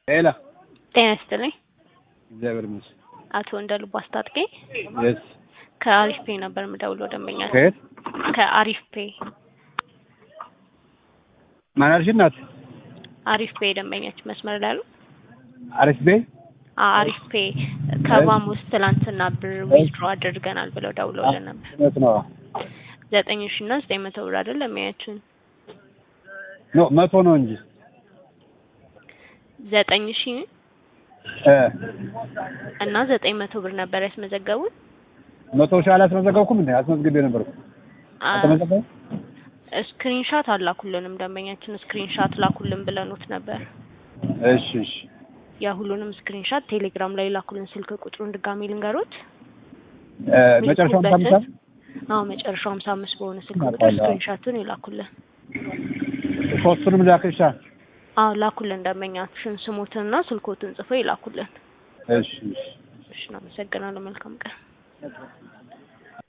ሄላ ጤና ይስጥልኝ። እግዚአብሔር ይመስገን። አቶ እንደ ልቡ አስታጥቄ የስ ከአሪፍ ፔ ነበር የምደውለው ደንበኛ ከየት ከአሪፍ ፔ ማን አልሽ? እናት አሪፍ ፔ ደንበኛችን መስመር ላይ አሉ። አሪፍ ቤ አ- አሪፍ ፔ ከባም ውስጥ ትላንትና ብር ዊዝድሮ አድርገናል ብለው ደውለውልን ነበር። እውነት ነው። ዘጠኝ ሺ እና ዘጠኝ መቶ ብር አይደል ለሚያችን ኖ መቶ ነው እንጂ ዘጠኝ ሺ እ እና ዘጠኝ መቶ ብር ነበር ያስመዘገቡት። መቶ ሺህ አላስመዘገብኩም እንዴ? አስመዝግቤ ነበር። አልተመዘገበም? ስክሪንሻት አላኩልንም። ደንበኛችን ስክሪንሻት ላኩልን ብለኑት ነበር። እሺ እሺ ያ ሁሉንም ስክሪንሻት ቴሌግራም ላይ ላኩልን። ስልክ ቁጥሩን ድጋሚ ልንገሮት። እ መጨረሻው ሀምሳ አምስት ሚልኩበትን- አዎ መጨረሻው ሀምሳ አምስት በሆነ ስልክ ቁጥር አውቃለሁ። ስክሪንሻቱን ይላኩልን። ሶስቱንም ላክሻ። አዎ ላኩልን። ደንበኛችን ስሞትንና ስልኮትን ጽፎ ይላኩልን። እሺ እሺ እሺ፣ እናመሰግናለን። መልካም ቀን።